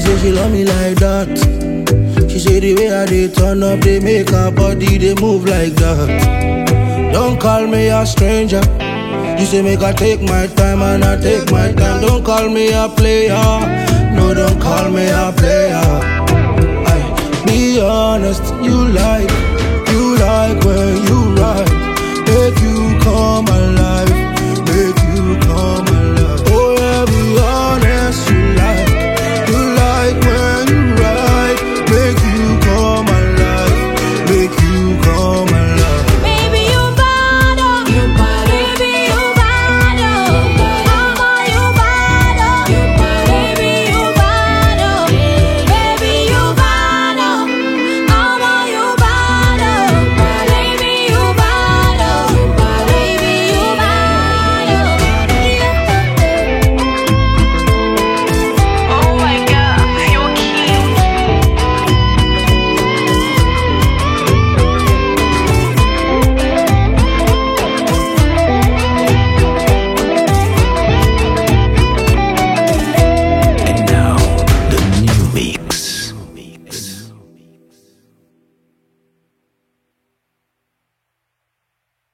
say she love me like that. She say the way I dey turn up, they make her body they move like that. Don't call me a stranger. You say make I take my time and I take my time. Don't call me a player. No, don't call me a player. Aye, be honest, you like